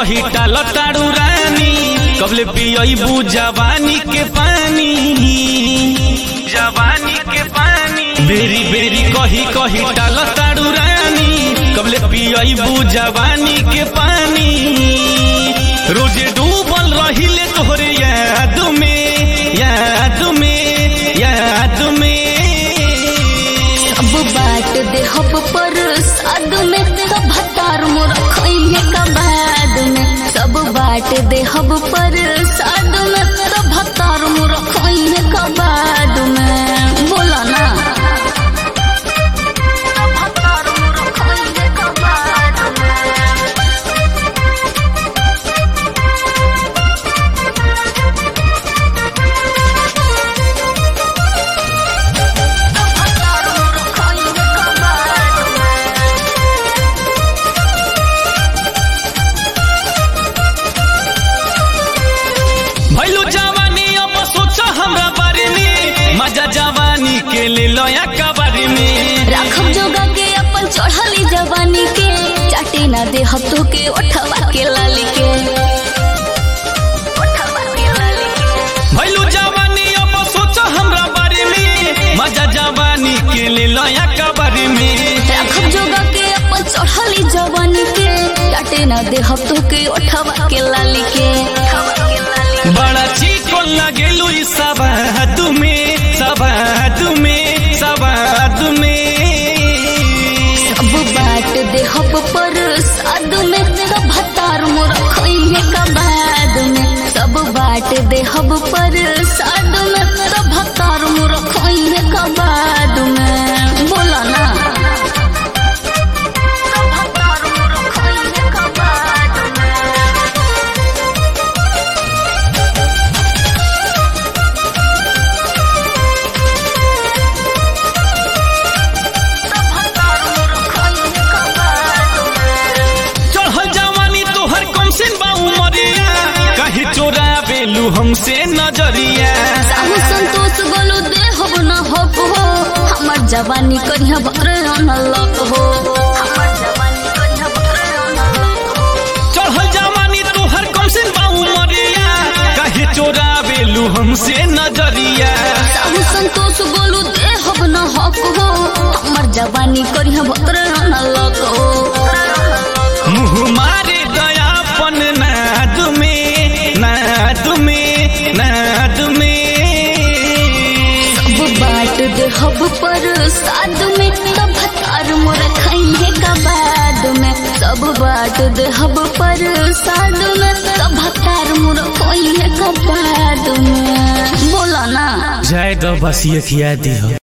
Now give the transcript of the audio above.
कही टाल तारू रानी कबले पियबू जवानी के पानी जवानी के पानी बेरी बेरी कही कही टाल तारू रानी कबले पियबू जवानी के पानी रोजे डूबल रहिले तोहरे याद में याद में याद में अब बाट देहब पर साद में तो भतार मोर खइहे का बाद में सब बाट देहब पर साद में तो भतार मोर खइहे का बाद में बोला ना भतार मोर खइहे का बाद में भतार मोर खइहे का बाद में भैलू जवानी अब सोच हमरा बारे में मजा जवानी के ले लया कबारी में राखब जोगा के अपन चढ़ली जवानी के चाटे ना दे हफ्तों के उठवा के लाली के उठवा के लाली के। भैलू जवानी अब सोच हमरा बारे में मजा जवानी के ले लया कबारी में राखब जोगा के अपन चढ़ली जवानी के चाटे ना दे हफ्तों के उठवा के लाली के बड़ा चिकन लगेलू ई सबाद में सबाद में सबाद में अब बाट दे हब पर साद में तो भतार मोर खइहे का बाद में सब बाट दे हब पर साद में तो भतार मोर खइहे का बाद में बोला ना भतार मोर खइहे का बाद में भतार मोर खइहे का बाद में चढ़ल जवानी तोहर कम से बा उमरिया कहीं चोरा बेलू हमसे नजरिया साहू संतोष बोलो दे हो न हो हो हमर जवानी करिया बकरे न लक हो हमर जवानी करिया बकरे न लक हो चढ़ल जवानी तोहर कम से बा उमरिया कहीं चोरा बेलू हमसे नजरिया साहू संतोष बोलो दे हो न हो हो हमर जवानी करिया बकरे न लक हो मुँह मारे दयापन नाद में नाद में नाद में सब बाट दे हब पर साद में तब भतार मोर खइहे का बाद में सब बाट दे हब पर साद में तब भतार मोर खइहे का बाद में बोला ना जाए दो बस ये खिया दी हो